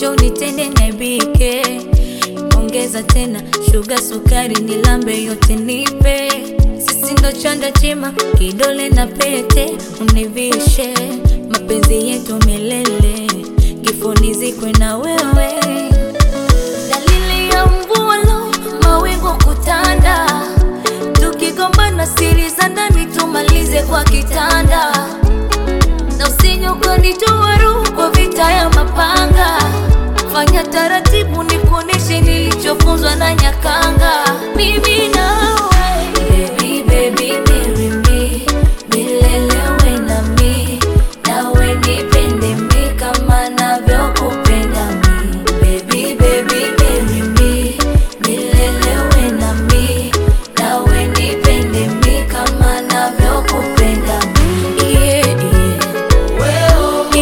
njo nitende naibike, ongeza tena shuga, sukari, nilambe yote nipe, sisi ndo chanda chema, kidole na pete univishe, mapenzi yetu milele, kifoni zikwe na wewe dalili ya mvua lo, mawingu kutanda, tukigombana siri za ndani tumalize kwa kitanda, na usije ukanitoa roho kwa vita ya mapanga. Fanya taratibu, nikuoneshe nilichofunzwa na Nyakanga. Mimi nawe baby, baby, marry me, milele uwe nami, nawe nipende mi kama navyokupenda mi. Baby, baby, marry me, milele uwe nami, nawe nipende mi kama navyokupenda mi. Yeah, yeah. Yeah,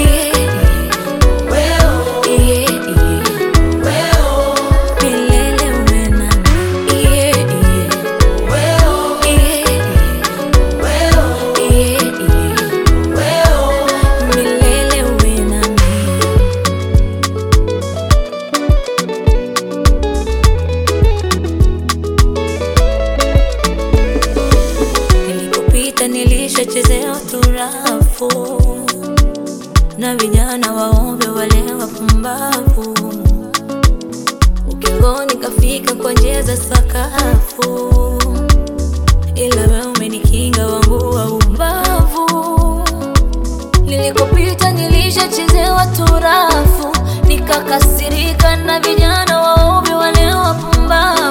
yeah. Yeah, yeah. Milele uwe nami. Yeah, yeah. Yeah, yeah. Milele uwe nami. Nilikopita nilishachezea turafu na vijana waombe wale wapumbavu, ukingoni kafika kwa njia za sakafu, ila wewe umenikinga wangu wa ubavu. Nilikopita nilishachezewa turafu, nikakasirika na vijana waombe wale wapumbavu